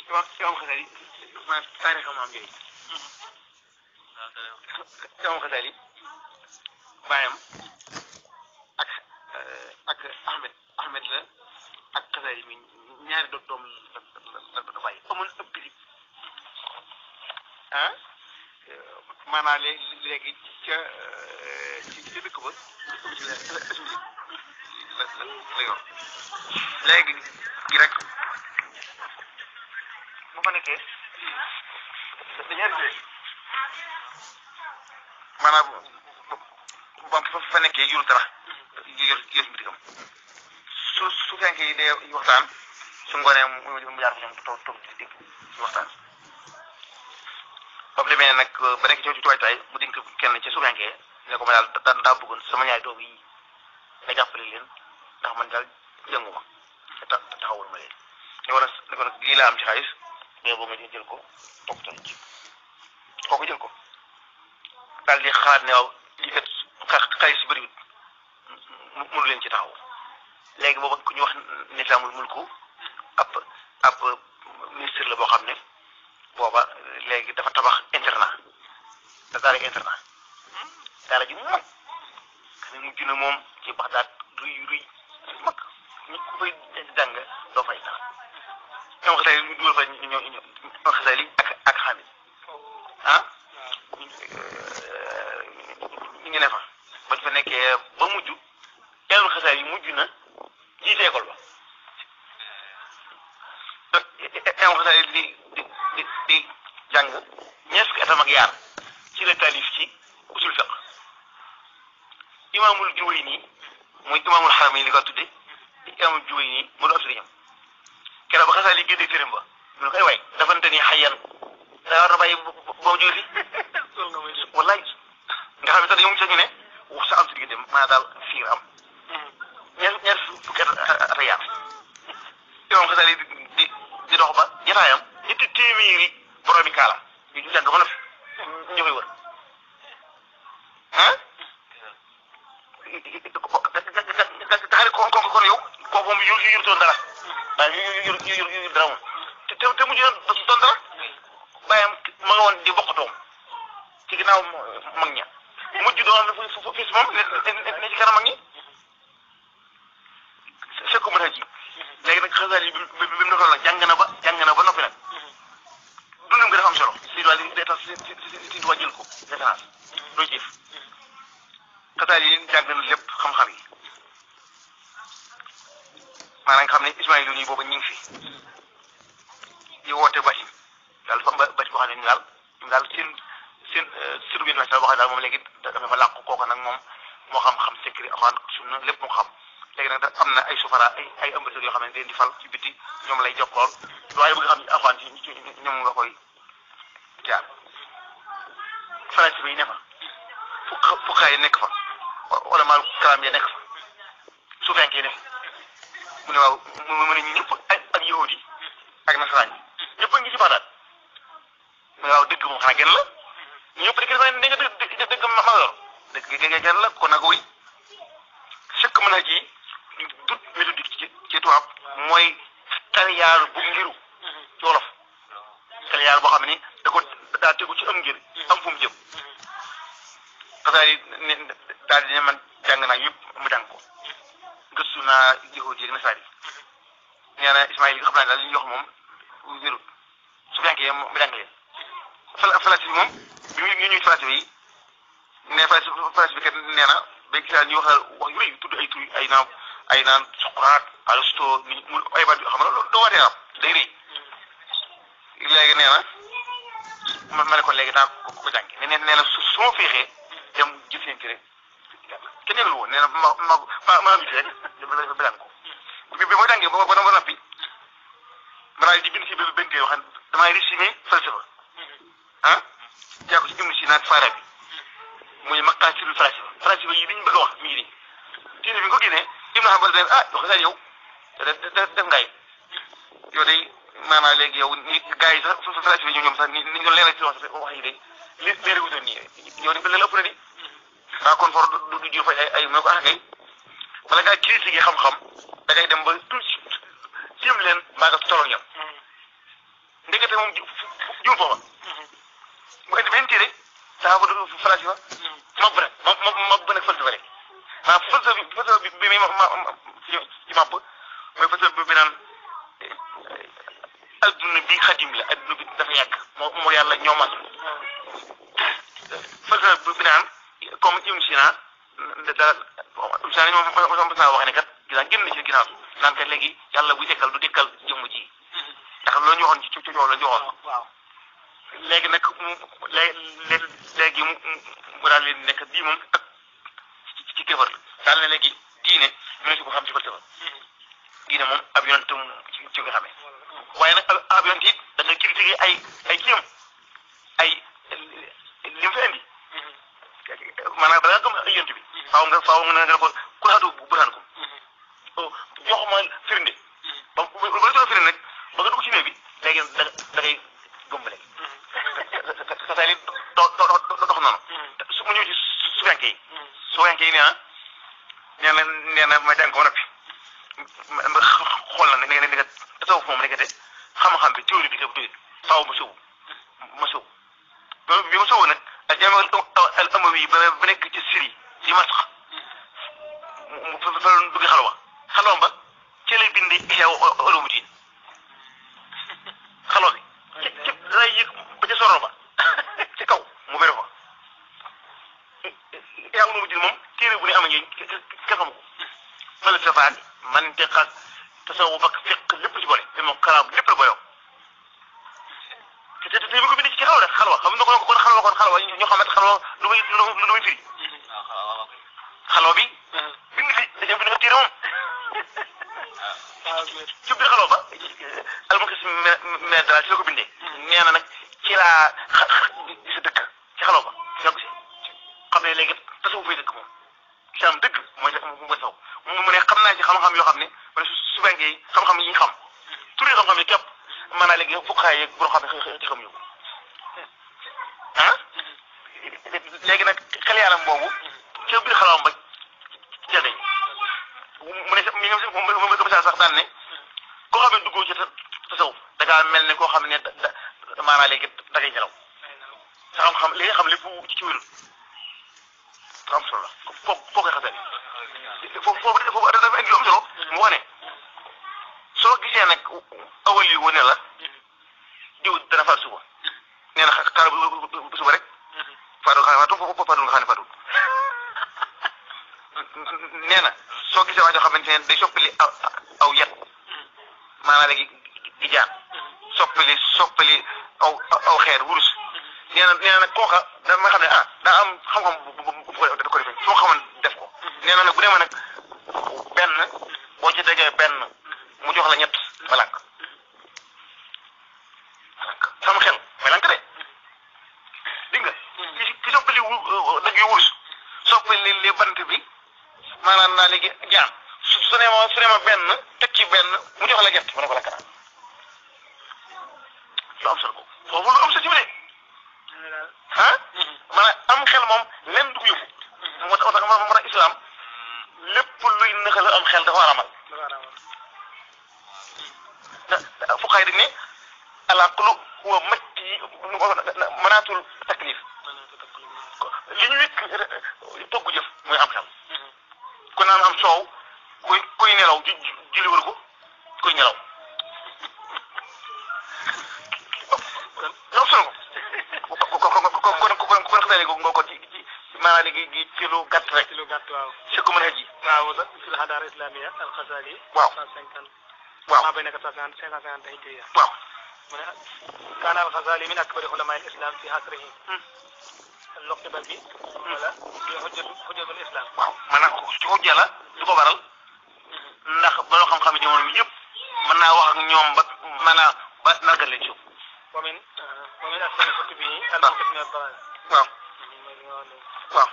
imam imam Xasali maanaam taarixam am njëriñ imam Xasali baayam ak ak Ahmed Ahmed la ak Xasali mi ñaari doom doom la la la bàyyi amoon ëpp bi ah maanaam léegi léegi ca ci ci dëkk ba la la la yor léegi gi rek bu fa nekkee dañuy indi maanaam bu bu fa nekkee yorul dara yor yor mbiram su su fekkee yi dee waxtaan su ngoonee mu mu jaar fa ñoom toog toog di dégg ci waxtaan. ba mu demee nag ba nekk ci ci waajtaay mu dénk kenn ci su fekkee ne ko ma daal da daa bëggoon sama ñaari doom yi nga jàppale leen ndax man daal jëngu ma te ta taxawul ma leen. li war a li ko nag lii laa am ci xaalis mais boo nga jël ko toppatoo ci kooku jël ko daal di xalaat ne waaw lii kat xaalis yu bëriwul mu mënu leen ci taxaw léegi booba ku ñu wax nisaamul mulku ab ab ministre la boo xam ne booba léegi dafa tabax internat da daara internat daara ji mag xam ne mujj na moom ci Baxdaad ruy ruy mag ñu ku fay jàng doo fay dara ñoom xasee ñu dugal fa ñoo ñoo ñoo xasee li ak ak xamit ah ñu ngi ne fa bañ fa nekkee ba mujj teelul xasee yi mujj na jiite école ba ñoom xasee di di di di jàng ñeent fukki atam ak yaar ci la taalif ci usul fiq imaamul Juwayni muy imaamul Haramayn li ko tudde imaamul Juwayni mu doon ab sëriñam keroog ba xasaa li génne këram ba mu ne koy waay dafante ni xayyan daa war a bàyyi boo jógee fi wallaay nga xam ne sax dañoo mujj sax ñu ne wax sa am si diggante maa daal fiir am ñaar ñaar fukki at ak yaar imaam xasaa li di di dox ba jataayam ñetti téeméeri boroomi kaala ñu ñu jàng ba noppi ñu koy wër ah daxari kon kon kon yow kooku moom yu yu yurutoon dara waaw yu yu yu yu yu dara moom te te te mujj na doon dara bàyyam ma nga woon di bokkatoom ci ginnaaw mag ña mujj doon na fu fu fis moom ne ne ci kanam mag ñi fekk mu ji léegi nag xasaal yi bi bi bi mu defoon nag jàng na ba jàng na ba noppi nag dundam gi dafa am solo si wàllu day tax si si si si jël ko référence doo jëf xasaal yi jàng na lépp xam-xam yi maanaam nga xam ne Ismaïl yi boobu ñu ngi fi di woote bati daal fa bati boo xam ne ñu daal ñu daal seen seen surbi na boo xam ne daal moom léegi dafa làqu kooku nag moom moo xam xam secret axaan sunna lépp moo xam léegi nag am na ay sufara ay ay ambassadeurs yoo xam ne dañ di fal ci biti ñoom lay jokkool waaye bëgg xam ne axaan ci ñoom nga koy jaar français bi ne fa fukk fukkaay yi nekk fa wala maal kalaam ya nekk fa su fekkee ne mu ne waaw mu ne ñëpp ak ak yahudi ak nasaraan yi ñëpp a ngi ci Baxdaad mu ne waaw dëgg moom xanaa genn la ñëpp dëgg dafa ne nga dëgg dëgg ma yor dëgg genn la kon nag wuy sëkk mën a ji dut méthodique ci ci tubaab mooy taliyaar bu ngiru ci wolof taliyaar boo xam ne da ko daa tegu ci am ngir am fu mu jëm xasaar yi ne daal di ne man jàng naa yëpp mu jàng ko gëstu naa yahudi ak nasaar yi nee na Ismaïl yi nga xam naa daal li ñuy wax moom wérut su fekkee mu jàng leen fala falasi bi moom bi ñu ñuy falasi bi ne falasi falasi bi kat nee na ba gisaa ñu wax wax yu rëy tudd ay tur ay naan ay naan Socrate Aristote ni mu ay baat xam nga loolu doo waatee am day rëy léegi nee na ma ma ne ko léegi naa ko ko jàngi nee nee na su su ma féexee dem jëf leen ci rek kenn yëgul woon nee na ma ma ma ma am rek dafa daan ko bi bi ma jàngee ba ba ba noppi ma daal di bind si benn benn kay wax damay résumé falsafa ah jaa ko ci Ibn Sina Fara bi muy maqaasidul falasifa falasifa yi liñ bëgg a wax mi ngi nii téere bi nga ko génnee Ibn Hanbal ne ah wax dëgg yow def def ngay yow day maanaam léegi yow ni gars yi sax falasifa yi ñoom sax ni ni ñu leeral ci wax wax yi day li leer wutoon nii yow ni leen ëpp na di ah kon for du du jur fay ay ay mu ne ko ah kay bala ngaa critiquer xam-xam da ngay dem ba tout jéem leen maa nga tolloog ñoom ndekete moom ju juum foofa mu indi benn téere saa ko du falasifa mab nag mab mab mab nag falsafa rek ah falsafa bi falsafa bi bi muy ma ma ci mab mooy falsafa bi bi naan adduna bi xadim la adduna bi dafa yàgg moo moo yàlla ñoo mas falsafa bi naan comme Ibn Sina daal Ibn Sina moom mos naa wax ne kat gis génn na ci ginnaaw naan kat léegi yàlla buy dekkal du dekkal jëmm ji ndax loolu ñu waxoon ci ci coow la ñu waxoon waaw léegi nag mu léegi léegi mu mu daal leen nekk bii moom ak ci ci kéefar la daal ne léegi diine ñu ne si ko xam ci falsafa diine moom ab yonent ci ci nga xamee waaye nag ab ab yonent it da nga critiquer ay ay kiyam ay li mu fi indi maanaam bala nga gëm ay yonent bi faaw nga faaw nga nga ko ku laatu bu buraan ko jox ma firnde ba ba ba la firnde nag ba nga dugg ci néeg bi léegi da da ngay gëm ba léegi sa sa li do do do dox noonu su ma ñëw ci su fenke yi su fenke yi nee na nee na nee na ma jàng ko noppi ma xool na ne ne nga tasawuf moom nekkate xam-xam bi théorie bi te bu doyul faaw ma sëw ma sëw bi ma sëw nag ak jaame al amawi ba ba nekk ci Syrie ci Masx mu fa fa dugg xalwa xalwa ba ci lay bind Ihya Ulumuddin xalwa bi ci ci lay yëg ba ca soro ba ci kaw mu bëri fa Ihya Ulumuddin moom téere bu ne am ngeen kenn xamu ko falsafa ak mantiq ak tasawuf ak fiq lépp ci boole te moom kalaam lépp la booloo te te te bi ko bind ci xalwa rek xalwa xam nga ko kon xalwa kon xalwa ñoo xamante xalwa lu muy lu muy firi xalwa bi bind fi dañoo bind ko téere moom ci biir xalwa ba almakis me daal ci la ko bindee nee na nag ci laa gis dëkk ci xalwa ba ci la ko si xam ne léegi tasawuf fay dëkk moom islam dëgg mooy mooy saw mu ne xam naa ci xam-xam yoo xam ne man su su fekkee xam-xam yi ñu xam turi xam-xam yi képp maanaam léegi fukkaay yeeg boo xam ne xëy xam ñu ko ah léegi nag xel yaaram boobu ca biir xalawam ba jëndee mu ne mi nga mu ko misaal sax daan ne koo xam ne duggoo ci tasawuf da ngaa mel ne koo xam ne da da maanaam léegi da ngay nelaw sa xam-xam li nga xam lépp ci wérul am solo la foo foo koy xasee foofu foofu foofu dafa indi lu am solo mu wax ne soo gisee nag awal yi wane la diw dana faat suba nee na xaaral bu suba rek faatu xam ne faatu foofu faatu nga xam ne faatu nee na soo gisee waa joo xamante ne day soppali aw aw yat maanaam léegi gi jaan soppali soppali aw aw xeer wurus nee na nee na nag kooka dama xam ne ah daa am xam-xam bu bu bu da ko defee soo xamoon def ko nee na nag bu demee nag benn boo ci tegee benn mu jox la ñett ma lànk ma lànk sama xel ma lànk de dégg nga ki ki soppali wu dag yu wurus soppali li bant bi maanaam naa léegi jaan su su ne ma su ne ma benn teg ci benn mu jox la ñett ma ne ko lànk naa lu am solo ko foofu lu am solo ci bi de ah maanaam am xel moom lenn du ko yóbbu moo tax moo tax moo tax islam lépp luy nëxal am xel dafa war a amal da fuqaay dañ ne alaqlu huwa matti manaatul taklif li ñu wékk togg jëf mooy am xel ku naan am soow kuy kuy nelaw ju julli wër ko kuy nelaw am solo ko ko ko ko ko kon kon kon xasee léegi nga ko ci ci maanaam léegi ci lu gàtt rek. ci lu gàtt waaw. ci ku mën a ji. waaw fi la xadaara islamiya al Xasaali. waaw 150. waaw maa bay nekk 150 550 hijriya. waaw. mu ne kaana al Xasaali min akbari ulamaa al islam fi asrihi. loqibal bi. wala fi xujjatu xujjatul islam. waaw maanaam ci xujja la du ko waral ndax baloo xam-xam yi jamono bi yëpp mën naa wax ak ñoom ba maanaam ba nargal leen suuf. wa min wa min asari kutubihi al muqit min al dalal. waaw waaw.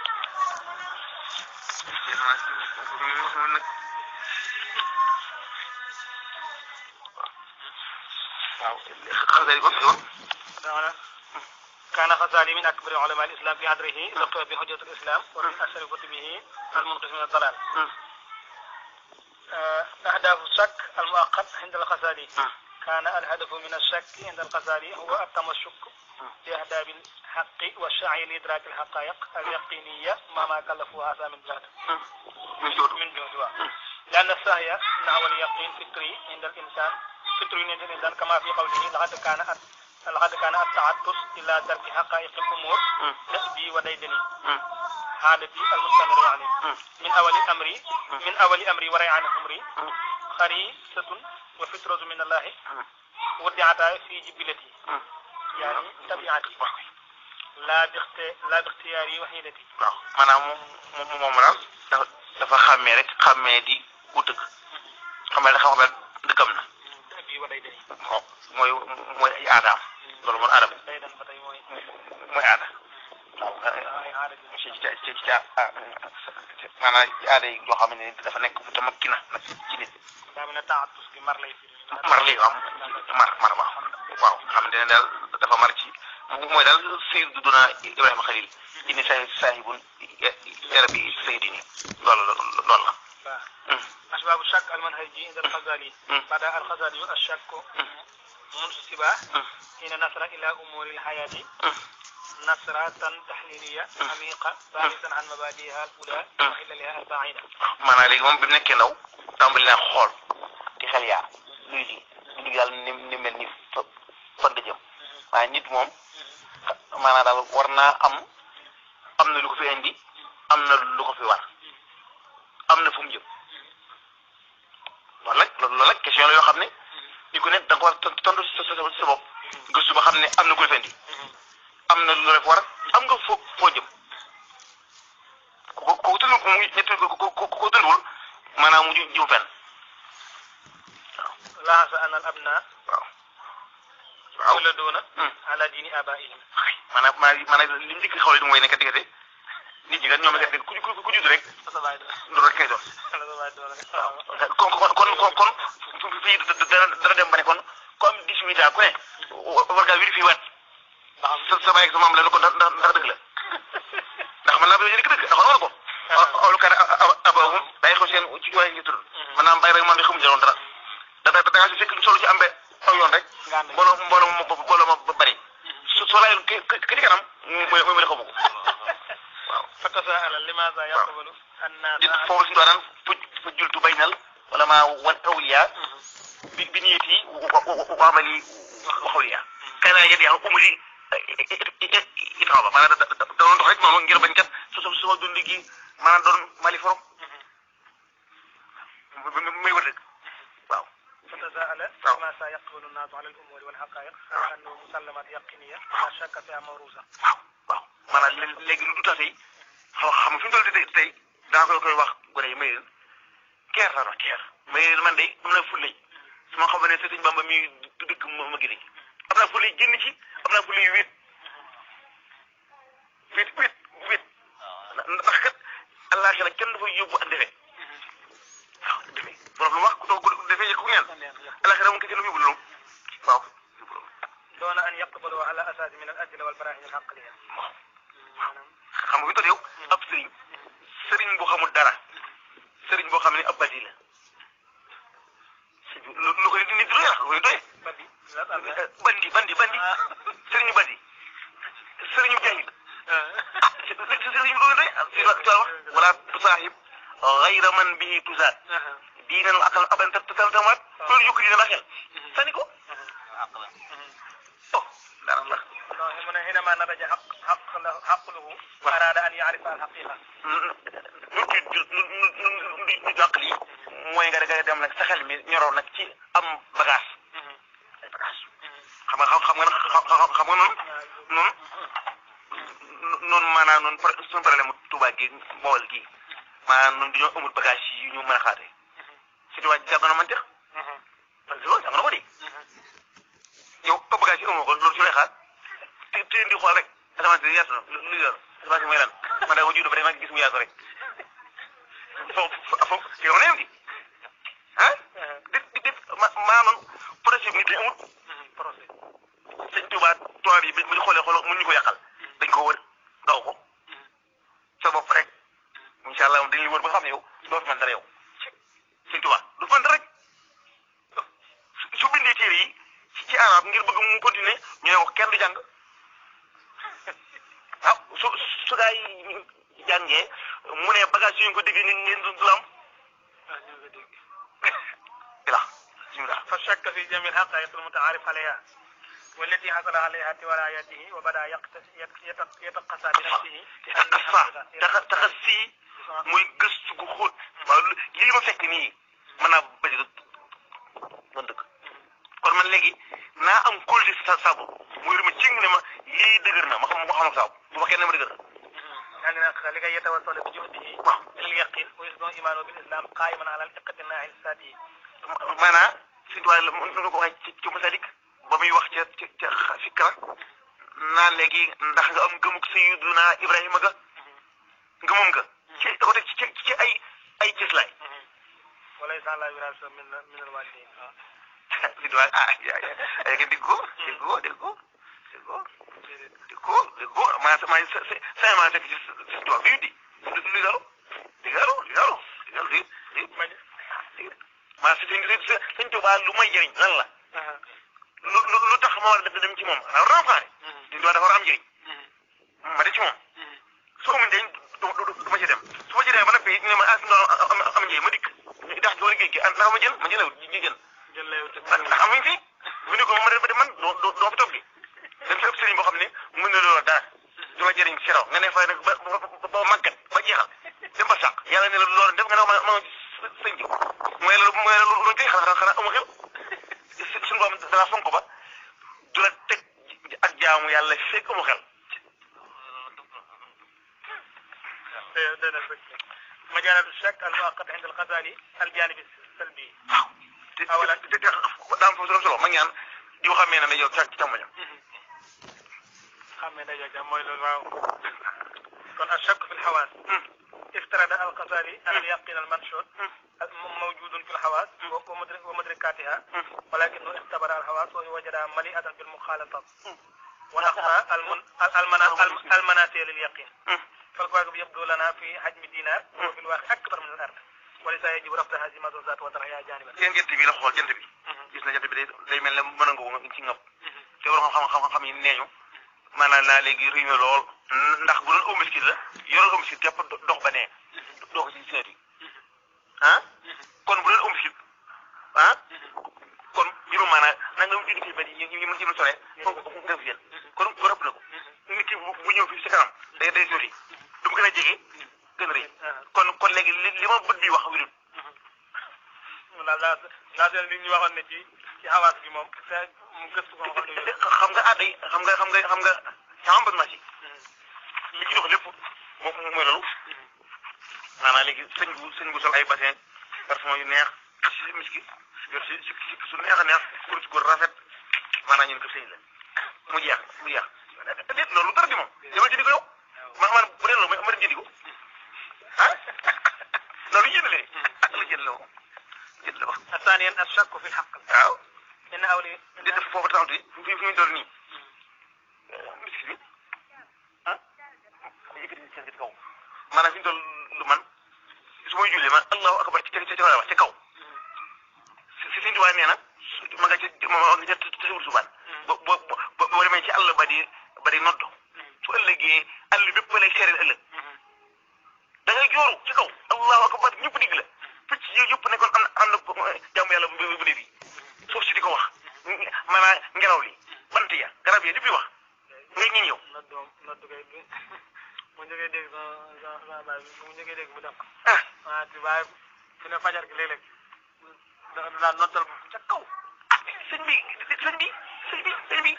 waaw xasee ko fi كان غزالي من أكبر علماء الإسلام في عصره لقب بحجة الإسلام ومن أشهر كتبه المنقذ من الضلال أهداف الشك المؤقت عند الغزالي كان الهدف من الشك عند الغزالي هو التمسك بأهداب الحق والسعي لإدراك الحقائق اليقينية ما ما كلفه هذا من جهد ñu si من جهد لأن السعي نحو اليقين فطري عند الإنسان فطري عند الإنسان كما في قوله لقد كان لقد كان التعطش إلى درك حقائق الأمور تأبي وديدني عادتي المستمر عليه من أول أمري من أول أمري وريعان أمري خريصة وفطرة من الله ودعتا في جبلتي يعني طبيعتي لا باخت لا باختياري وحيدتي waaw maanaam moom moom moom daal dafa dafa xàmmee rek xàmmee di ku dëgg xàmmee rek xam-xam dëggam na تأبي وديدني waaw mooy mooy ay aadaam loolu mooy aadam ديدن فتاي موي mooy aada waaw ay عادة ci ci ci ci maanaam ci aada yi yoo xam ne dafa nekk mu tamakki na nag ci nit daa mel ne taxatus gi mar lay firi mar lii am mar mar waaw waaw xamante ne daal dafa mar ci mooy daal Seydou Duna Ibrahima Khalil inni saa saahibun yarabi Seydini loolu la loolu la. waaw أسباب الشك المنهجي عند الغزالي بدأ الغزالي الشك منسبة حين نصر إلى أمور الحياة نصرة تحليلية عميقة باحثا عن مبادئها الأولى وحللها البعيدة maanaam léegi moom bi mu nekkee ndaw tàmbali naa xool di xel yaar luy lii lu yàlla ni ni mel ni fa fan nga jëm waaye nit moom maanaam daal war naa am am na lu ko fi indi am na lu ko fi war am na fu mu jëm loolu nag loolu nag question la yoo xam ne ni ku nekk da nga ko war a tontu sa sa sa bopp gëstu ba xam ne am na ku la fi indi am na lu la fi war am nga foo foo jëm ku ko ku ko tënul ko mu ñett ko ko ko ko tënul maanaam mu ju jiw fenn لاحظ أن الأبناء waaw waaw يولدون على دين آبائهم maanaam maanaam maanaam li mu njëkk a xawle du mooy nekk diggante nit ñi kat ñoom kat ku ku ku judd rek loolu rek kay doon kon kon kon kon kon fii dana dana dem ba ne kon comme dix-huit ans ku ne war ngaa vérifié waat sa sa baay ak sa maam la ne ko ndax ndax ndax dëgg la ndax man naa ba yéen dëgg ndax war ko awlu kan abawum day xew seen ci waaye ngi tudd maanaam bàyyi rek maam bi xamuñu ci woon dara da da da ngaa si fekk lu solo ci am be aw yoon rek mbooloo mbooloo ma mbooloo ma bari su soo laayoon ki ki ci kanam mooy mooy la xamu ko waaw فتساءل لماذا يقبل الناس di foofu suñu daan fu fu jultu baynal wala maa wan awliya bi bi niyati wa amali wa xawliya kana yadi ya umri itaw ba maanaam da da doon dox rek noonu ngir bañ kat su su su dund gi maanaam doon mali forom muy wër dëgg waaw فتساءل نعم. لماذا يقبل الناس على الأمور والحقائق على أنه مسلمات يقينية لا شك فيها موروثة waaw waaw maanaam lé- léegi lu du tase yi xaw xam nga fi mu toll tey tey daa koy koy wax gone yi may leen keer la wax keer may leen man de am na fulle su ma xam ne Sëriñ Bamba mi du dëkk ma ma gën am naa fulle génn ci am naa fulle wéet wéet wéet wéet ndax kat àllaaxira kenn dafa yóbbu ak defe waaw defe borom lu wax ku doog ku defee yëg ku ngeen àllaaxira moom kese lu mu yóbbu loolu waaw yóbbu loolu دون أن يقبلوا على أساس من الأدلة والبراهين العقلية xam nga fi toll yow ab sëriñ sëriñ boo xamul dara sëriñ boo xam ne ab badi la lu lu koy nit doy la lu koy doy بدي لا أبدا bandi bandi bandi sëriñu bandi sëriñu jahil ah sëriñ lu koy doy si la ci wax wala tusaaxib xayra man bihi tusaat diinan akal aban tatamaat loolu yokk dina la xel sani ko oh dara la من حينما نضج حق حق له عقله أراد أن يعرف الحقيقة nu nu nu nu nu nu jàq lii mooy nga nga dem nag sa xel mi ñoroo nag ci am bagage ay bagage xam nga xam nga xam xam nga noonu noonu noonu maanaam noonu pro- suñu problème mu Tuubaa gi Bawol gi maanaam noonu dañoo amul bagage yi ñu mën a xaatee si tubaab jàpp na man tex parce que loolu jàng na ko de yow ba bagage yi amoo ko loolu su lay xaar te te di xool rek asamaan si yaatu na lu lu yor asamaan si mooy lan man daa ko judd ba rek ma gis mu yaatu rek foofu foofu yow na yow di ah di di di ma maa noonu projet bi nit ñi amul procès sëñ Tuubaa tubaab yi bi ñu xoolee xool mun ñu ko yàqal dañ ko wër daw ko sa bopp rek incha allah dañuy wër ba xam ne yow doo fi mën dara yow sëñ Tuubaa du fi mën dara rek su su bindee téere yi ngir bëgg mu continuer ñu ne wax kenn du jàng ah su su gaa yi jàngee mu ne bagage yu ñu ko dégg ngeen ngeen du du am ah ñu ngi dégg ila bismillah فشك في جميع الحقائق المتعارف عليها والتي حصل عليها توالايته وبدا يقت- يت- يت- يتقصى بنفسه taxa taxa taxa sii muy gëstu gu xóot waaw lu- lii ma fekk nii mën naa bañ a doon dëgg kon man léegi naa am kóolute sa saabu muy rëma cing ne ma lii dëgër na ma xam ma xam ak saabu bu ma kenn ma dëgër يعني لكي يتوصل بجهده waaw الى اليقين ويصبح ايمانه بالاسلام قائما على الاقتناع الذاتي maanaam suñu tubaab la mën na ko waxee ci ci masalik ba muy wax ca ca ca fikra naa léegi ndax nga am gëmuk Sayyiduna Ibrahima ga ngëmam nga ci da ko teg ci ci ay ay cëslaay وليس على وراث من من الوالدين suñu tubaab ah yaa yaa yaa ngi dégg ko dégg ko dégg ko dégg ko dégg ko dégg ko maa sa maa sa sa sa maa fekk ci suñu tubaab bi di lu lu galo di galo di galo di galo di di maa si suñu suñu tubaab lu may jëriñ lan la lu lu lu tax ma war a def dem ci moom alors renfare suñu tubaab dafa war a am njëriñ ma de ci moom su ko mun njëriñ du du du ma ci dem su ma ci demee ba noppi ne ma ah suñu tubaab am am njëriñ ma dikk ñu dax ci wala géej gi ah ndax ma jël ma jëlewul ñu jël جل ndax ndax amuñ fi mu ne ko ma de man doo doo doo fi toog bi dañ fi ëpp sëriñ boo xam ne mun na loolu dara du la jëriñ ci raw nga ne fay nag ba ba ba màggat ba jeexal dem ba sàq yàlla ne la loolu def nga ne ma ma sëñ ji mooy la mooy la lu tey xanaa xanaa amu xel suñu borom dala fonk ba du la teg ak jaamu yàlla fekk amu xel مجال الشك المؤقت عند الغزالي الجانب السلبي waaw te te te daam foofu solo solo ma ñaan di ko xamee ne ne yow ca ci càmmoñam خمن دجاجة مويل الواو كون الشك في الحواس افترض الغزالي أن اليقين المنشود موجود في الحواس ومدرك ومدركاتها ولكنه اختبر الحواس ووجدها مليئة بالمخالطات ونقص المن... المنا... الم- المنافع لليقين فالكواكب يبدو لنا في حجم دينار وفي الواقع أكبر من الأرض ولذا يجب رفض هذه المدرسات وطرحها جانبا seen jant bi la xool jant bi gis na jant bi day day mel ne mën a ngoo ci ngab te war xam xam xam yi neeñu maanaam laa léegi rëy na lool ndax bu doon omiskit la yoroon omiskit képp dox ba nee doo ko ci seet yi ah kon bu doon omiskit ah kon juróom maanaam na nga junni kilomètres yi ñu ñu ñu sore foofu ko def yéen kon bu rëpp na ko nit ki bu bu ñëw fii si kanam day day sori du mu gën a jege gën a rëy kon kon léegi li li ma bët bi wax wirul la la la seen li ñu waxoon ne ci ci xawaas bi moom te mu gëstu ko xam ne xam nga ah day xam nga xam nga xam nga sama bëgg naa ci li ci dox lépp moom mooy loolu maanaam léegi sëñ bu sëñ bu sol ay bassin parfum yu neex si miski yor si si si su neex a neex kur ci góor rafet maanaam ñun ko sëñ la mu jeex mu jeex déet loolu dara di moom demal jëndi ko yow man man bu dee loolu ma dem jëndi ko ah loolu jënd la ah la jënd la ko jënd la ko ثانيا الشك في الحق waaw إن أولي di def foofu taxaw fi fi fi ñu toll nii miski bi ah yëkkati seen ci kaw maanaam fi ñu toll lu man su may jullee man allahu akbar ci ca ca ca wax ca kaw si si suñu nee na su ma nga ca ma nga ca tasawur subaan ba ba ba boo demee ci àll ba di ba di noddo su ëllëgee àll bépp lay seereel ëllëg da ngay jooru ci kaw allahu akbar ñëpp digg la picc yi yëpp ne kon am na am na jàmm yàlla bu bu dee bi suuf si di ko wax maanaam ngelaw li bant ya garab yi di wax ngay ñi ñëw noddoom noddu kay bi mu njëkkee dégg sama sama sama baay bi mu njëkkee dégg mu dem ah ah ti waaye fi ne fajar gi léeg-léeg da da daan noddal ca kaw ah sëñ bi sëñ bi sëñ bi sëñ bi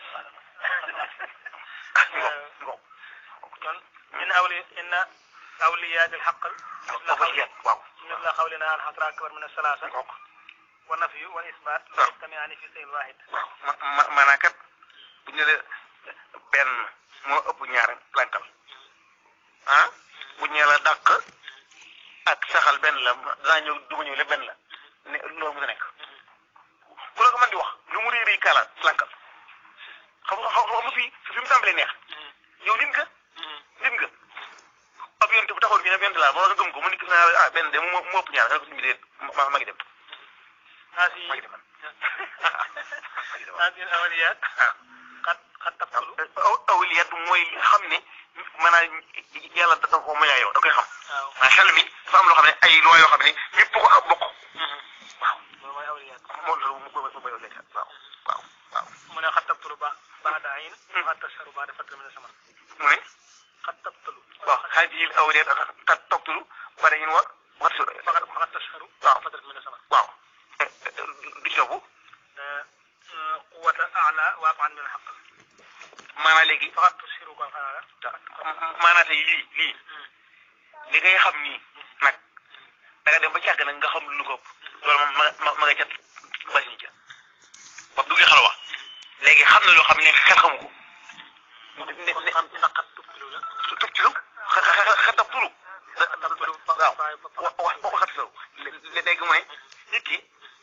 ah ngo ngo kon min awli inna awliyaat alxaql مثل foofu قول yet waaw مثل قولنا الحصر أكبر من الثلاثة ngoog والنفي والإثبات لا waaw يجتمعان في شيء واحد waaw ma ma maanaam kat bu ñu nee benn moo ëpp ñaar lankal ah bu ñu la dàq ak saxal benn la daa ñëw du ma ñëw lépp benn la ne loolu mu nekk ku la ko mën di wax lu mu réeréy kaala lankal xam nga xam nga fii fi mu tàmbalee neex yow nit nga nit nga ab yonte bu taxoon fii ne yonte laa ba nga gëm ko mu nekk naa ah benn de mu mu ëpp ñaar nga ko suñu bi dee ma ma ngi dem هذه ma ngi dem man ma ngi dem هذه الأوليات قد قد تبطل aw awliyaat mooy li xam ne maanaam yàlla da ko mayaa yow da koy xam waaw waaye xel mi dafa am loo xam ne ay loi yoo xam ne ñëpp ko ak bokk waaw loolu mooy awliyaat moom loolu mu mu mu awliyaat waaw waaw waaw mu ne qad tبطل ba بعد عين وقد تشهر بعد فترة من الزمن mu ne قد تبطل waaw haadihi al awliyaat qad tabtulu badayin wa wa فقد فقد تشهر waaw فترة من الزمن waaw du ci yóbbu قوة أعلى وأبعد من الحق maanaam léegi فقد تشهر كون خلالا maanaam tey lii lii li ngay xam nii nag da nga dem ba càgg nag nga xam lu ko ëpp loolu moom ma ma ma nga cat basiñ ca ba duggee xalwa léegi xam na loo xam ne xel xamu ko ne ne kon xam ci naqat tubtilu la su tub ci lu xa xa xa xa tab tulu tubtilu waaw wa wa wa xat saw léegi mu ne nit ki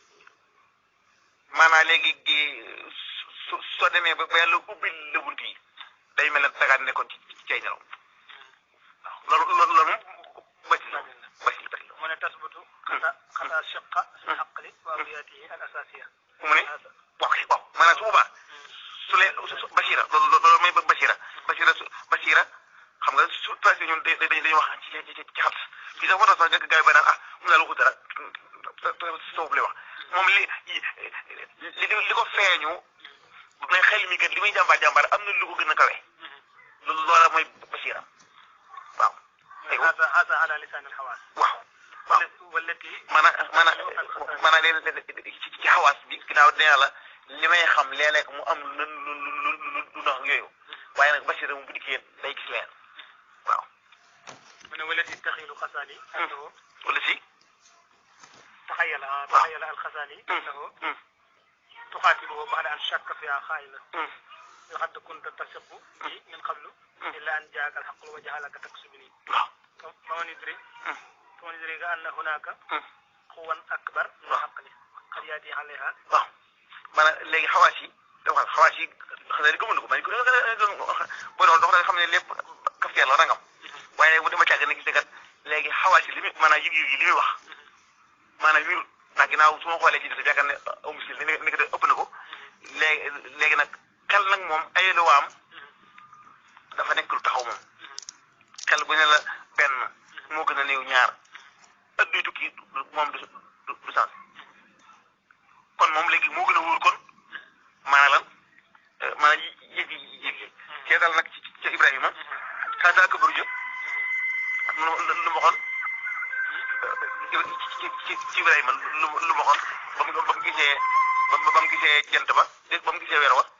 maanaam léegi gi su soo demee ba ba yàlla ubbil la bunt yi day mel ne dagaa nekkoon ci ci cay nelaw waaw loolu loolu loolu moom basi la basi la basi la mu ne tasbutu xata xata shiqa fi xaqli wa awliyatihi al asasiya mu ne waaw kay waaw maanaam su boobaa su lee su Bachira loolu loolu mooy Bachira Bachira su Bachira xam nga su traité ñun dañuy dañuy wax ci ci ci xam fii sax moo tax sax nga gars yi ba naan ah mu daal waxu dara soobu lay wax moom li li li ko feeñu mais xel mi kat li muy jàmbaar jàmbaar am na lu ko gën a kawe loolu loola mooy Bachira waaw. aywa هذا هذا على لسان الحواس waaw waaw. والتي maanaam maanaam maanaam léeg-léeg ci ci xawaas bi ginnaaw dina yàlla li may xam léeg-léeg mu am lu lu lu lu lu nax yooyu waaye nag Bachir mu bu dikkee day gis leen waaw. من والتي تخيل خزالي أنه wala si. تخيل آه، تخيل الخزالي hum, أنه hum, تقاتله بعد أن شك فيها خائلا hum, لقد كنت تثق بي من قبل إلا أن جاءك الحق وجعلك تكسبني waaw. فمن يدري hum, فمن يدري أن هناك hum, قوى أكبر من الحق قد يأتي عليها waaw maanaam léegi xawaas yi dafa xawaas yi xanaa di gëmul ko man ku ne boo doon dox da nga xam ne lépp kaf yàlla rangam waaye bu dama càgg ne gis ne kat léegi xawaas yi li muy maanaam yëg-yëg yi li muy wax maanaam wirut ndax ginnaaw su ma xoolee ci def yaakaar ne aw misil ni ni ko def ëpp na ko léegi léegi nag xel nag moom ay luwaam dafa nekk lu taxaw moom xel bu ne la benn moo gën a néew ñaar ëdduy tukki moom du du du sens kon moom léegi moo gën a wóor kon maanaam lan maanaam yëg yi yëg yi seetal nag ci ci Ibrahima xaataa këbaru jë lu lu ma waxoon ci ci ci Ibrahima lu lu ma waxoon ba mu ba mu gisee ba mu ba mu gisee jant ba dégg ba mu gisee weer wa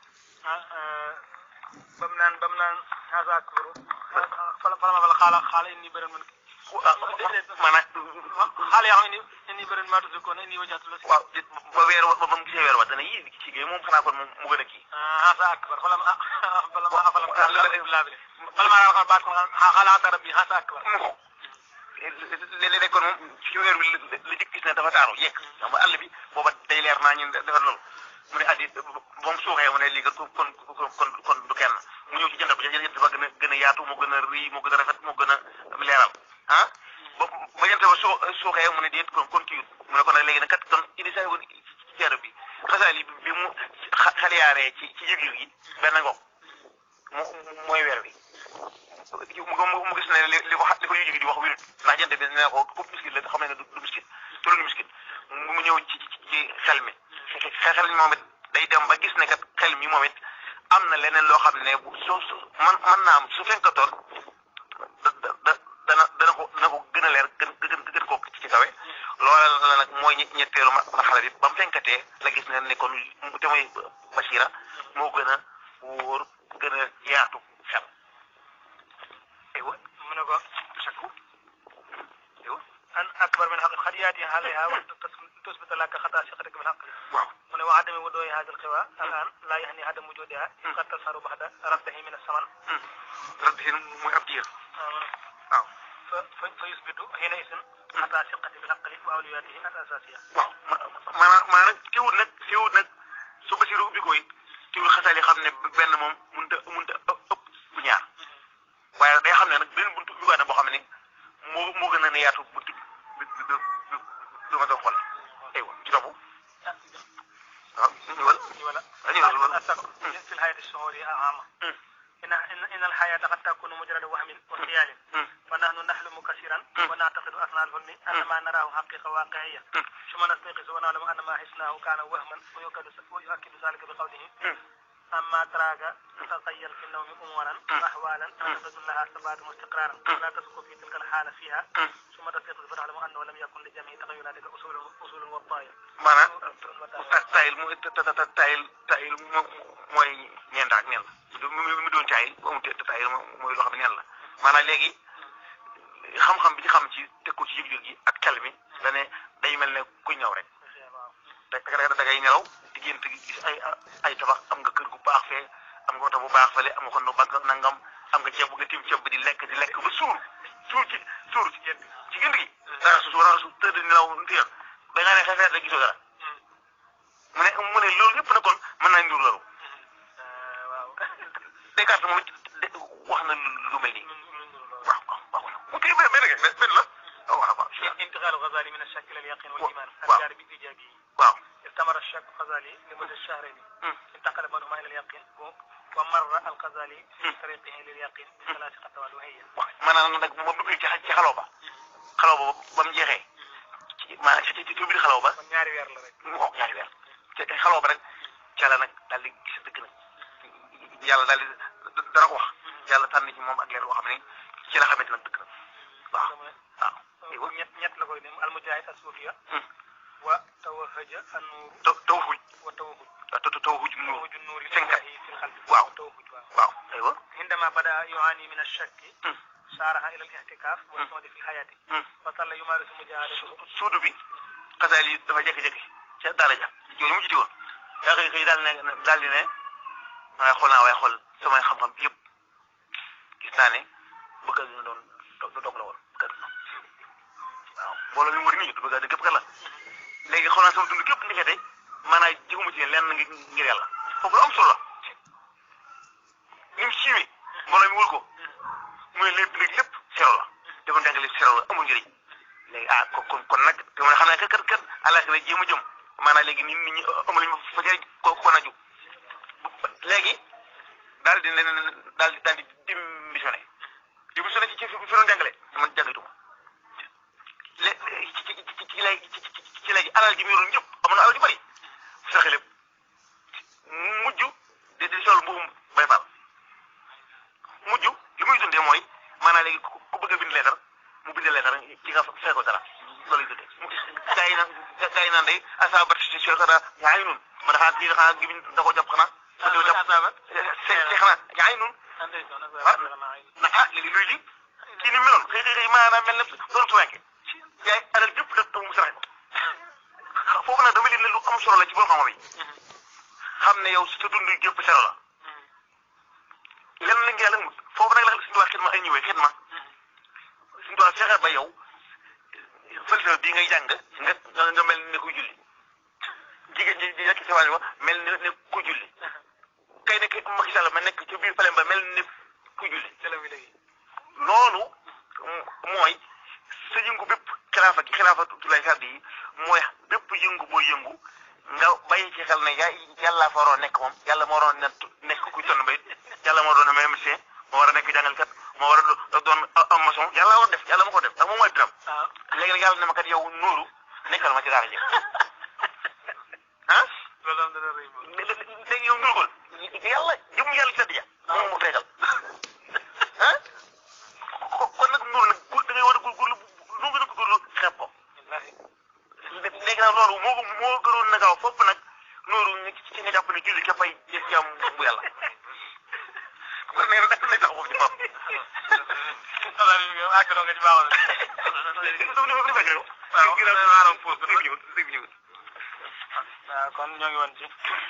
bam naan bam naan hasa akbaru fala fala ma fala xaala xaala inni bëran man maanaam xaala yaa xam inni inni bëran maa tusi koon inni wajjatu la si waaw ba weer wa ba mu gisee weer wa dana yii ci gi moom xanaa kon moom mu gën a kii hasa akbar fala ma fala ma fala ma laabile fala ma raxal baat ko xaala hasa rabbi hasa akbar léeg-léeg kon moom ci weer bi la jëkk gis ne dafa taaru yekk xam nga àll bi booba day leer naa ñun defar loolu mu ne addi moom suuxee mu ne lii kon kon kon kon du kenn mu ñëw ci jant bi jant ba gën a gën a yaatu moo gën a rëy moo gën a rafet moo gën a leeral ah ba ba jant ba suu suuxee mu ne déet kon kon kii mu ne kon nag léegi nag kat kon indi saa woon ci ceeru bi xasaali bi mu xaliyaaree ci ci yëg-yëg yi benn ngoog mu mooy weer bi mu gis ne li li ko li ko yëg di wax wérut ndax jant bi ne ko ku miskit la xam ne du miskit tollu miskit mu ñëw ci ci xel mi xel mi moom it day dem ba gis ne kat xel mi moom it am na leneen loo xam ne bu soo su man mën naa am su fekkatoon da da dana dana ko dana ko gën a leer gën gën gën koo ci kawe loola la nag mooy ñetteelu marxala bi ba mu fenkatee la gis ne ne kon te mooy Bachira moo gën a wóor gën a yaatu xel aywa mu ne ko sakku aywa an akbar min xaq xad yaati alayha wa tusbit laka xata siqatika min xaqli waaw mu ne wa adami wudooyi hada alxiwa alan laa yaxni adam wujudiha qad tasharu baxda rafdahi min assaman rabbi mooy ab diir waaw fa fa fa yusbitu xiina isin xata siqati bil xaqli wa awliyatihi al asasiya waaw maanaam maanaam teewul nag teewul nag su Basiru ubbi ko it teewul xasaali xam ne benn moom mënut a mënut a ëpp ëpp bu ñaar waaye day xam ne nag benn buntu ubbi boo xam ne moo moo gën a ne yaatu buntu bi bi bi bi ma doon xool aywa ci topp waaw ñëwal wala ñëwal عامة إن إن إن الحياة قد تكون مجرد وهم وخيال فنحن نحلم كثيرا ونعتقد أثناء الحلم أن ما نراه حقيقة واقعية ثم نستيقظ ونعلم أن ما حسناه كان وهما ويؤكد ويؤكد ذلك بقوله أما تراك تتخيل في النوم أمورا وأحوالا تجد لها ثبات واستقرارا ولا تسكن في تلك الحالة فيها ثم تستيقظ فتعلم أنه لم يكن لجميع تغيراتك أصول أصول وطايل maanaam tayil mu tayil tayil mooy ñeent ak neen la mu doon tayil bu amul tayil mooy loo xam ne neen la maanaam léegi xam-xam bi ci xam ci teg ko ci yëg-yëg yi ak xel mi da ne day mel ne kuy ñëw rek da da ngay nelaw di gént gis ay ay tabax am nga kër gu baax fee am nga oto bu baax fële am nga xonn banque nangam am nga ceeb bu nga tim ceeb bi di lekk di lekk ba suur suur ci suur ci gént ci gént gi dara su war a su tëdd nelaw ntiir da nga ne xefeet rek gisoo dara mu ne mu ne loolu yëpp na kon mën naa ndur loolu Descartes moom it wax na lu mel nii waaw waaw waaw mu kii benn benn benn la waaw waaw waaw انتقال الغزالي من الشك الى اليقين والايمان واو. الجاري بالايجابيه waaw استمر الشك الغزالي لمدة شهرين انتقل بعضهما الى اليقين و- ومر الغزالي في طريقه لليقين بثلاث خطوات وهي waaw maanaam nag moom duggee ci ci xaloo ba xaloo ba ba mu jeexee ci maanaam ci ci ci biir xaloo ba kon ñaari weer la rek mu wax ñaari weer te xaloo ba rek ca la nag daal di gis dëgg nag yàlla daal di dana ko wax yàlla tànn ci moom ak leer boo xam ne ci la xamante nag dëgg nag waaw waaw aywa ñett ñett la koy dem almujahid asufiya Hmm. wa tawahaja annuur taw taw xuj wa tawahud taw taw xuj mu tawahud النور cinquante لله في القلب واو. والتوهج واو. waaw aywa عندما بدا يعاني من الشك Hmm. سارها الى الاعتكاف والصمد في الحياه Hmm. وظل يمارس مجاهدته suudu bi xasaal yi dafa jékki-jékki ca daara ja jooju mu jiite woon yaa xëy xëy daal ne daal di ne waaye xool naa waaye xool samay xam-xam yëpp gis naa ne bëgg a doon do dog la woon bëgg a waaw mbooloo mi wër nii du bëgg a képp kat la léegi xool naa sama dund képp ndekete maanaam jiguma ci lenn ngir ngir yàlla foofu lu am solo la ni mu siiwee mbooloo mi wër ko muy lépp léegi lépp sero la dafa ndàngale sero la amul njëriñ léegi ah kon kon kon nag te man xam naa kat kat kat àllaaxira jéem a jëm maanaam léegi nit ñi amul ñu fa jëriñ ko ko naju léegi daal di leen daal di daal di démissionné démissionné ci ci fi fi doon jàngale man jàngatuma lé ci ci ci ci léegi ci ci ci léegi alal ji mu yoroon ñëpp amoon na alal ju bari fexe lépp mujj di di sol mbuum bay faal mujj li muy dundee mooy maanaam léegi ku ku bëgg a bind leetar mu bind leetar ci nga fay ko dara loolu lay dundee gaa yi naan gaa yi naan day asaabat si si xanaa yaa ngi nun ma dafa kii xanaa gi da ko jàpp xanaa da ko jàpp se se xanaa yaa ngi nun na ah léegi luy li kii ni meloon xëy xëy xëy maanaam mel ne doon tuwenke yaay alal jëpp def taw mu saraxe ko foofu nag dama leen ne lu am solo la ci borom xam-xam yi xam ne yow sa dund jëpp sero la lenn la nga yàlla mut foofu nag la suñu waa xidma ay ñëwee xidma suñu waa fexe ba yow falsafa bii ngay jàng nga nga mel ne kuy julli jigéen ji di nekk ci wàll ba mel ne ne ku julli kay nekk Macky Sall ma nekk ci biir palem ba mel ne ku julli loolu mooy sa yëngu bépp xilaafa gi xilaafa tulay sardi yi mooy bépp yëngu booy yëngu nga bàyyi ci xel ne ya yàlla fa waroon nekk moom yàlla moo waroon nekk kuy tonn bay yàlla moo doon même médecin moo war a nekk jàngalkat moo war a doon am maçon yàlla war def yàlla ma ko def ndax moom mooy biram léegi nag yàlla ne ma kat yow nuuru nekkal ma ci daara ji ah léegi yow nuuru ko yàlla jëm yàlla ci sedd ja moom mu feegal ah kon nag nuuru nag da ngay war a góorgóorlu lu gën a góorgóorlu xeeb ko léegi nag loolu moo moo gënoon na gaaw fopp nag loolu ci nga jàpp ne julli képp ay jàmm bu yàlla kon nee na nag lay tax foofu ci bopp. waaw kon ñoo ngi woon ci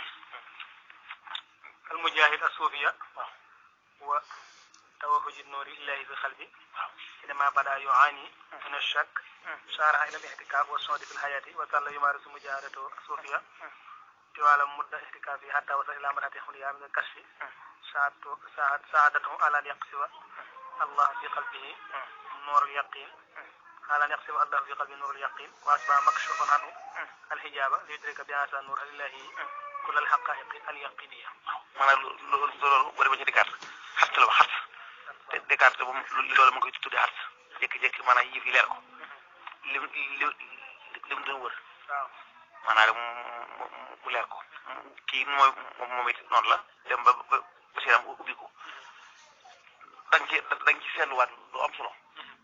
almujahid asufiya wa توهج النور الله في قلبي حينما بدا يعاني من الشك سارها الى الاعتكاف والصمد في الحياه وظل يمارس مجاهدته الصوفيه طوال مدة اعتكافه حتى وصل إلى مرحلة حملها من الكشف ساعدته على أن يقصف الله في قلبه نور اليقين على أن يقصف الله في قلبه نور اليقين وأصبح مكشوفا عنه الحجاب ليدرك بهذا النور الإلهي kull al haqaiqi al yaqiniya maanaam loolu loolu boo demee ci Descartes xart la ba xart te Descartes moom loolu ma koy tuddee xart jékki-jékki maanaam yëf yi leer ko lim lim lim doon wër waaw maanaam mu mu leer ko kii mooy moom it noonu la dem ba ba ba siram ubbi ko da nga ci da nga ci seetluwaat lu am solo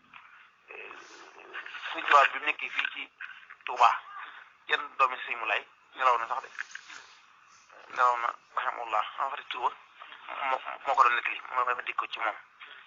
suñu tubaab bi mu nekkee fii ci Touba yenn doomi sëñ mu lay nelaw na sax de nelaw na rahimahullah en fait tuba moo moo ko doon nettali moo ma dikk ko ci moom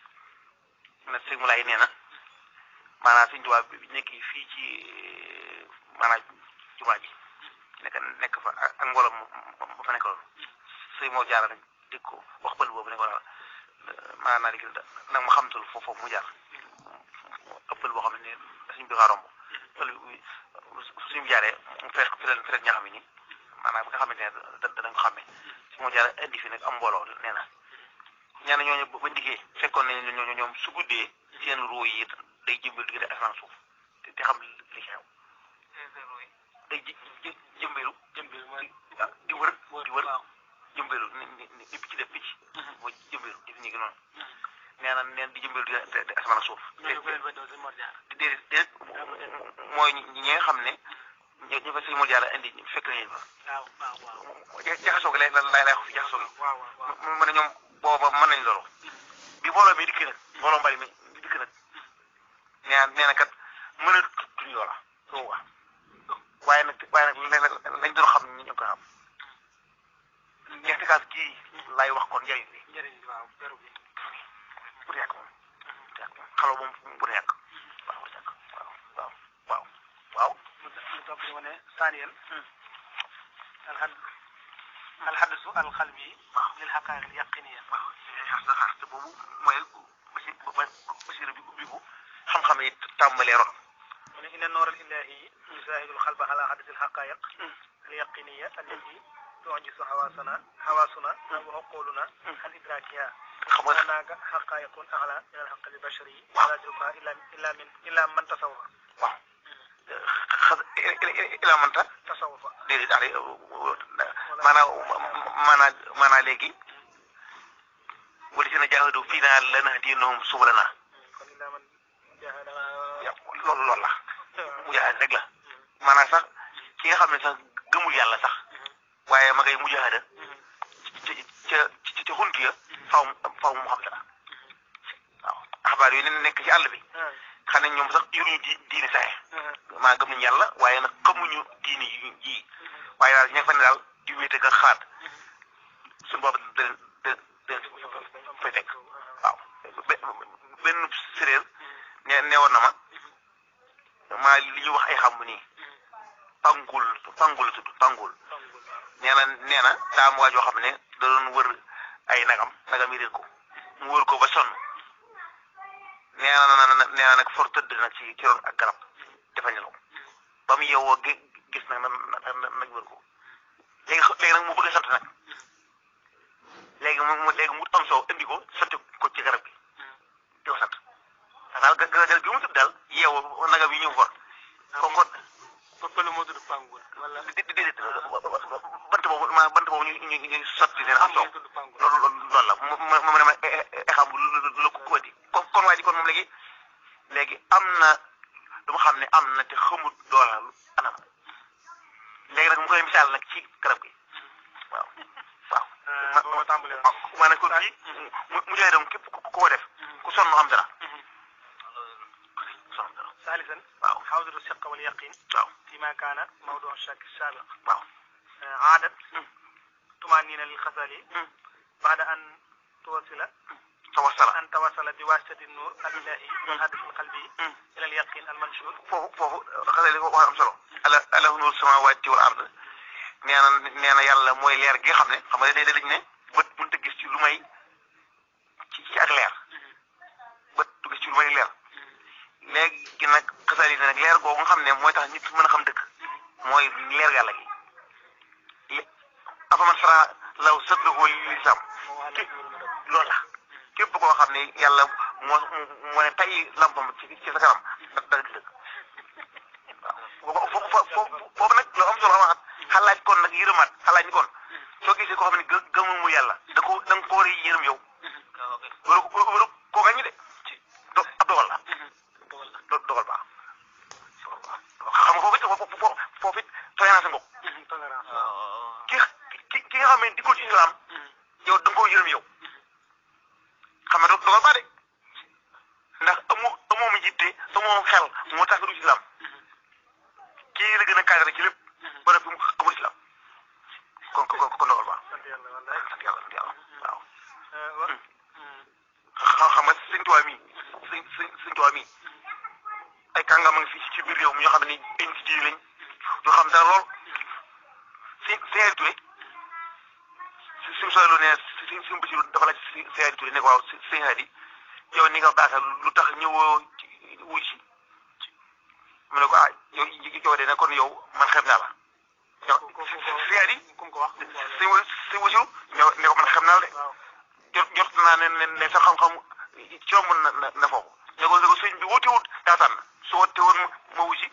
ne sëñ mu lay nee na maanaam suñu tubaab bi nekkee fii ci maanaam jumaa ji nekk nekk fa ak ak mbooloo mu fa nekkoon sëñ moo jaara nag dégg ko wax bël boobu ne ko daal maanaam léegi nag ma xamtul foofu mu jaar ëppal boo xam ne suñ bi xaa romb pël bi suñ bi jaaree mu fees ko fële fële ñax mi nii maanaam bi nga xamante ne da danañ ko xàmmee su ma jaaree indi fi nag am mbooloo nee na ñaan ñooñu ba ndiggee fekkoon nañ ñooñu ñoom su guddee seen ruu yi day jëmbal diggante asamaan suuf te te xam li xew day ji ji jëmbeelu jëmbir mooy di wër di wër waaw jëmbeelu ni ni ni picc def picc mooy jëmbeelu def nii gi noonu nee na neen di jëmbeelu di di asamaan suuf ñooñu ko leen fa doon si Mor Diarra déedéet déedéet mooy ñi nga xam ne ñu ñu fa sëñ Mor Diarra indi fekk nañu fa waaw waaw waaw jaxasoo gi lay lay lay wax fi jaxasoo gi waaw waaw waaw mu mu ne ñoom booba mën nañ loolu bi mbooloo mi dikk nag mbooloo mbali mi dikk nag nee na nee na kat mën a tuñ loola soo wax waaye nag waaye nag lañ doon xam ñu ñu ko xam ñetti kaas gii lay wax kon njëriñ bi njëriñ bi waaw beru bi bu yàgg moom bu yàgg moom xaloo moom bu yàgg waaw bu yàgg waaw waaw waaw waaw mu mu topp di wane saaniyal alxad alxadisu alxalbi lil xaqaayiq al yaqiniya waaw xas na xas te boobu mooy basi basira bi ubbiku xam-xam yi tàmbalee ron mu ne inna noor al ilahi yusahidu alxalba ala xadis alxaqaayiq al yaqiniya allati tujisu xawaasana xawaasuna wa uquluna an idrakiha xam nga هناك حقائق أعلى من الحق البشري ولا يدركها إلا إلا من إلا من تصوف waaw xas ila manta تصوف déedéet daal maanaam maanaam maanaam léegi wala si na jaahadu fii naa lanahdiyannahum subulanaa kon إلا من جاهد loolu loolu la mujaahada rek la maanaam sax ki nga xam ne sax gëmul yàlla sax waaye ma ngay mujaahada ca ca ca ca xunt ya faaw faaw mu xam dara waaw xabaar yooyu ne nekk ci àll bi xam ne ñoom sax yoruñu di diine saxe maa gëm nañu yàlla waaye nag xamuñu diine yi yi waaye daal ña fa ne daal di wéete nga xalaat suñu boobu da leen da da fay fekk waaw be- benn séréer ne neewoon na ma maa li ñuy wax ay xam nii pangul pangul la tudd pangul nee na nee na daa am waa joo xam ne da doon wër ay nagam nagam yi réer ko mu wër ko ba sonn nee na na nee na nag for tëdd nag ci ci ron ak garab dafa nelaw ba mu yeewoo gi gis nag na na nag wër ko léegi xa- léegi nag mu bëgg a sant nag léegi mu mu léegi mu am soow indi ko sotti ko ci garab gi di ko sant daal ga garab gi mu tudd daal yeewoo nagam yi ñëw for kon kon pëppale moo tudd pangul wala di di di bant boobu ma bant boobu ñu ñu ñu sotti seen am soow tudd pangul loolu loolu loolu la mu mu mu ne ma xam bu lu ko ko di kon kon waa ji kon moom léegi léegi am na lu ma xam ne am na te xamut doola lu anam léegi nag mu koy misaal nag ci garab gi waaw waaw. ma boo ma tàmbalee ma maanaam kon bii mu mu joxe dem képp ku ko def ku sonn am dara sonn dara ثالثا waaw حوض الثقة واليقين waaw فيما كان موضوع الشك السابق waaw. عادت مم. طمأنينة للغزالي مم. بعد أن توصل tawassala أن توصل بواسطة النور الإلهي والحدث القلبي مم. إلى اليقين المنشور foofu foofu xasee li ko wax am solo ala ala nuur samaawaati wal ard nee na nee na yàlla mooy leer gi nga xam ne xam nga day dañ ne bët mënut a gis ci lu may ci ci ak leer bët du gis ci lu may leer léegi nag xasal yi nag leer googu nga xam ne mooy tax nit mën a xam dëgg mooy leer yàlla gi li afaman sara law sadrahu lisam loolu la képp koo xam ne yàlla moo moo ne tay lampam ci ci sa kanam da da gis dëgg waaw foofu foofu foofu nag lu am solo waxaat xalaat kon nag yërëmaat xalaat ni kon soo gisee koo xam ne gë gëmul mu yàlla da ko da nga ko war a yërëm yow waru waru koo gañu de do ab dogal la do dogal baax xam nga foofu it foofu foofu it tolérance nga ki ki ki nga xam ne dikkul ci islam yow da nga koo yërëm yow xam nga dogal baax de ndax amoo amoo mu jiite amoo xel moo tax du islam kii la gën a cadré ci lépp ba noppi mu xamul islam kon kon kon dogal baax sant yàlla wallaay sant yàlla sant yàlla waaw wa xam xam nga sëñ Tuubaa mi sëñ sëñ sëñ Tuubaa mi ay kàngam a ngi fii ci biir réew mi ñoo xam ne ay nit yi lañ ñoo xam dara lool si Seydou Touré si suñu soxla ne si suñu Basiru dafa laaj si Seydou Touré ne ko waaw si sëñ Hadi yow ni nga baaxee lu tax ñëwoo ci wuy si mu ne ko ah yow yow de ne kon yow man xeeb naa la yow sëñ Hadi kum ko wax sëñ wa sëñ Basiru ñëw ne ko man xeeb naa la de waaw jot jot naa ne ne ne sa xam-xam ci yomb na na na foofu ne ko ne ko sëñ bi wuti wut daa tànn su wootee woon ma ma wusi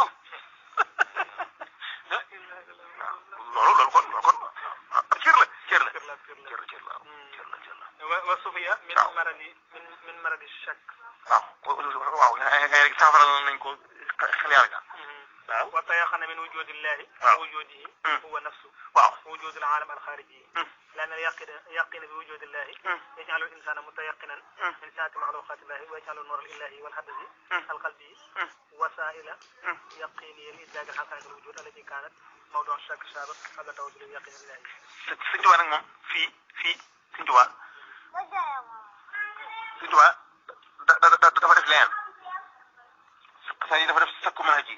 loolu loolu kon loolu kon ah cër la cër la kër la kër la cër la cër la cër la cër la wa wa sufiya min waaw. maradi min min maradi shak waaw waaw nga nga rek saafara nañ ko xel yàlla ga waaw wa tayaxana min wujudillahi waaw. wa wujudihi Mm. huwa nafsu waaw وجود العالم الخارجي مم. لأن اليقين يقين بوجود الله مم. يجعل الإنسان متيقنا مم. من ساعة مخلوقات الله ويجعل النور الإلهي والحدث مم. القلبي مم. وسائل مم. يقينية لإدراك حقائق الوجود التي كانت موضوع الشك السابق قبل توجد اليقين الإلهي sëñ Tuubaa nag moom fii fii sëñ Tuubaa sëñ Tuubaa da da da dafa def leneen c'est-à-dire dafa def sakku mën a ji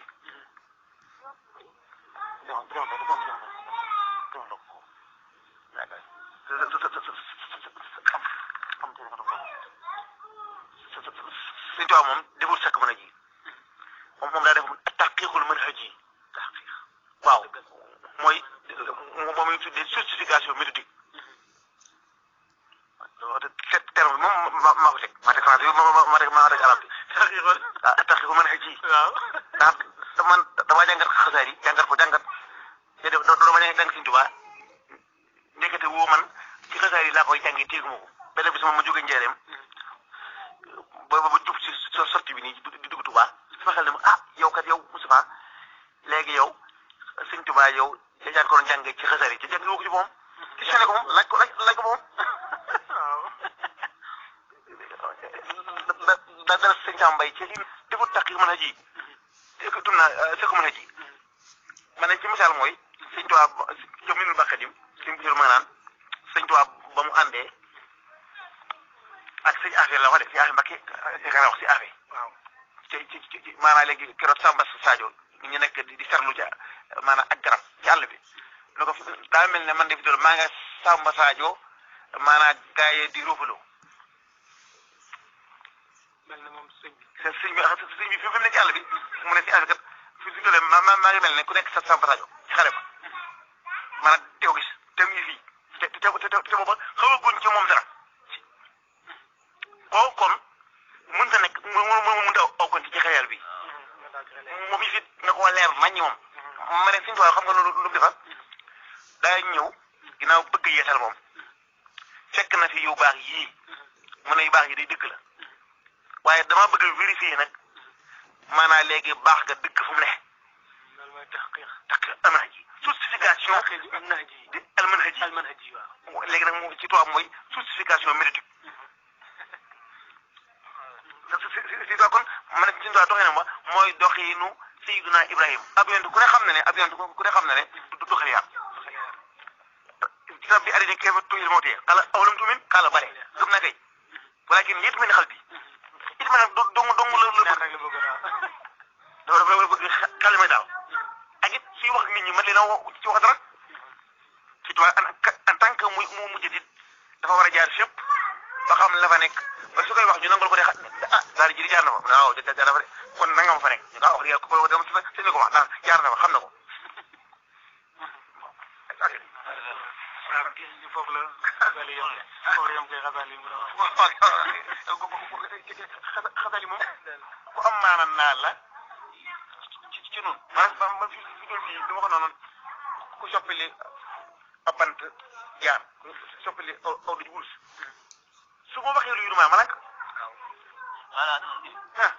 sëñ Tuubaa moom deful sakku mën a ji moom moom daa def taqiqul mën a ji waaw mooy moom ñu tuddee justification méthodique cette terme bi moom ma maa ko teg maa teg français bi ma ma ma teg maa teg arab bi ah taqiqul mën a ji waaw ndax man damaa jàngat xasaar yi jàngat ko jàngat te def doo dama jàng Sëñ Tuubaa ndekete woo man ci xasaar yi laa koy jàngi téegu ma ko benn bis moom ma jóge njëreem ba ba jub si so sorti bi nii di dugg Tuubaa sama xel ne ma ah yow kat yow Moustapha léegi yow Sëñ Tuubaa yow yaa jàng ko doon jàngee ci xasaar yi te jàng woo ko ci moom questionné ko moom laaj ko laaj laaj ko moom waaw da da dara sëñ Sam Mbaye ci li defut tax mën a ji te dum naa sa ko mën a ji ma ne ci misaal mooy sëñ Tuubaa jom minul bàqadim sëñ Basiru ma naan sëñ Tuubaa ba mu àndee ak sëñ affaire la wax de si affaire Mbakke nga wax si affaire waaw ci ci ci maanaam léegi keroog Samba Sadio ñu nekk di di sarlu ja maanaam ak garab ci àll bi ne ko daa mel ne man de fi doon maa nga Samba Sadio maanaam gars yi di roofaloo mel na moom sëñ bi sëñ bi sëñ bi fi mu ne ci àll bi mu ne si affaire kat fi fi doon ma maa ngi mel ne ku nekk sa Samba Sadio ci xare ba maanaam teew gis te mu ngi fii te te te te booba xawaguñ ci moom dara koo kon mën ta nekk mu mu mu mënta aw konti ci xayal bi nga daal di moom it na ko leer naññi moom ma ne suñu xam nga lu lu mu defar daa ñëw ginnaaw bëgg yeesal moom fekk na fi yu baax yii mu ne yu baax yi day dëgg la waaye dama bëgg a vérifier nag maanaam léegi baax nga dëgg fu mu ne loolu mooy taxqiq tax amana ji justification taxqiq am na ji di almanhaj ji almanhaj ji waaw léegi nag moom ci tubaab mooy justification médiatique si si si kon ma ne si tubaab doxee na ma mooy doxiinu Seydina Ibrahima ab yonent ku ne xam na ne ab yonent ku ne xam na ne du du xel yaar ci bi arrêté kayfa tuhil mawtee xala awalam tumin xala bare gëm na kay walakin yit mel ni xal bi it ma nag do dong dong la la bëgg rek la bëgg naa dafa dafa bëgg xel may daal ak it suy wax nit ñi man leen a wax ci wax dara ci tubaab en en tant que muy mu mujj dit dafa war a jaar fépp ba xam la fa nekk ba su koy wax ñu nangal ko de xa ah daal di ji jaar na fa mu ne waaw jaar na fa de kon nangam fa nekk ñu ko wax dëgg yàlla ko dama si ko wax ndax jaar na fa xam na ko. waaw gis foofu la xasali yom foofu la yom koy xasali mu doon xasali moom ku am maanaam naa la ci ci ci noonu. maanaam man fi fi doon fii du ma ko noonu ku soppili ab bant jaar ku soppili aw aw daj wurus su ma waxee lu yuruma ma lank voilà ah